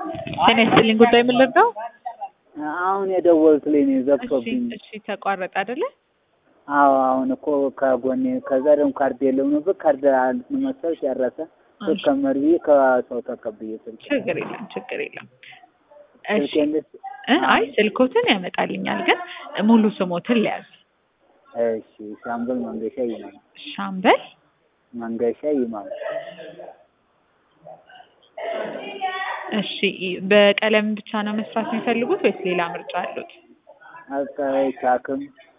ጤና ይስጥልኝ ጉዳይ ምን ልርዳው? አሁን የደወሉት ላይ ነው እሺ ዘግቶብኝ። እሺ ተቋረጠ አይደለ? አዎ አሁን እኮ ከጎኔ ከዛ ደግሞ ካርድ የለም ነበር ካርድ መሰል ጨረሰ። እሺ ስከመር ብዬ ከሰው ተቀብዬ ስልክ ችግር የለም ችግር የለም። እሺ ስልኬን ልስ- እ አይ ስልኮትን ያመጣልኛል ግን ሙሉ ስሞትን ሊያዝ እሺ ሻምበል መንገሻ ይማል ሻምበል መንገሻ ይማል እሺ በቀለም ብቻ ነው መስራት የሚፈልጉት ወይስ ሌላ ምርጫ አሉት? አቃይ ቻክም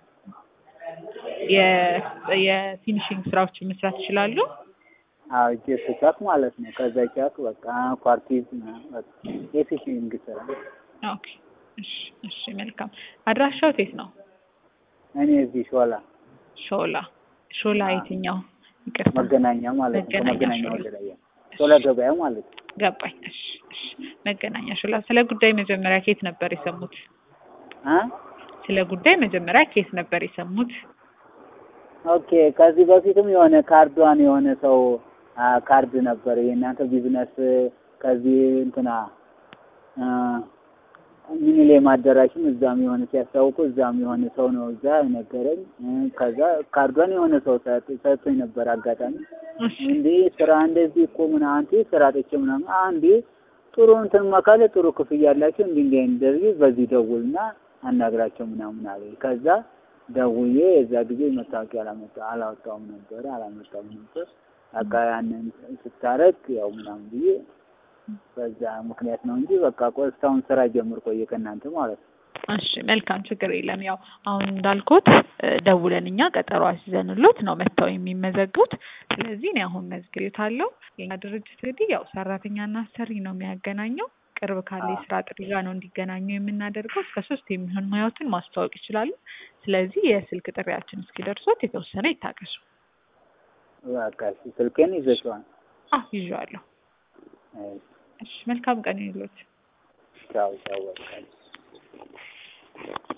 የ- የፊኒሽንግ ስራዎችን መስራት ይችላሉ? አዎ ጄስ ቻክ ማለት ነው። ከዛ ቻክ በቃ ኳርቲዝ ምናምን በቃ የፊሽንግ ስራ ኦኬ እሺ እሺ መልካም አድራሻው የት ነው? እኔ እዚህ ሾላ ሾላ ሾላ አዎ። የትኛው? ይቅርታ መገናኛ ማለት ነው። መገናኛ ከመገናኛ ሾላ። ወደ ላይ ሾላ ገበያ ማለት ነው። ገባኝ። እሺ እሺ መገናኛ ሾላ። ስለ ጉዳይ መጀመሪያ ከየት ነበር የሰሙት? አ ስለ ጉዳይ መጀመሪያ ከየት ነበር የሰሙት? ኦኬ ከዚህ በፊትም የሆነ ካርዷን የሆነ ሰው አ ካርድ ነበር የእናንተ ቢዝነስ ከዚህ እንትና አ ሚኒሌም አዳራሽም እዛም የሆነ ሲያስታውቁ እዛም የሆነ ሰው ነው እዛ ነገረኝ። እ ከዛ ካርዷን የሆነ ሰው ሰጥ- ሰጥቶኝ ነበር አጋጣሚ እሺ እንዴ ስራ እንደዚህ እኮ ምን አንተ ስራ አጥቼ ምናምን አንዴ ጥሩ እንትን መካለ ጥሩ ክፍያ ያላቸው እንዲህ እንዲህ እንደዚህ በዚህ ደውልና አናግራቸው ምናምን አለ። ከዛ ደውዬ የዛ ጊዜ መታወቂያ አላመጣ አላወጣውም ነበር አላመጣውም ነበር። በቃ ያንን ስታረግ ያው ምናምን ብዬ በዛ ምክንያት ነው እንጂ በቃ ቆይ እስካሁን ስራ ጀምር ቆየ ከእናንተ ማለት ነው። እሺ መልካም ችግር የለም። ያው አሁን እንዳልኩት እ ደውለን እኛ ቀጠሮ አስይዘንሎት ነው መጥተው የሚመዘግቡት። ስለዚህ እኔ አሁን መዝግቤታለሁ። የኛ ድርጅት እንግዲህ ያው ሰራተኛና አሰሪ ነው የሚያገናኘው። ቅርብ ካለ የስራ ጥሪ ጋር ነው እንዲገናኙ የምናደርገው። እስከ ሶስት የሚሆን ሙያዎትን ማስተዋወቅ ይችላሉ። ስለዚህ የስልክ ጥሪያችን እስኪደርሶት የተወሰነ ይታገሱ። በቃ እሺ ስልኬን ይዘሽዋል። አዎ ይዤዋለሁ። እሺ እሺ መልካም ቀን ይሁንልዎት። ቻው ቻው በቃ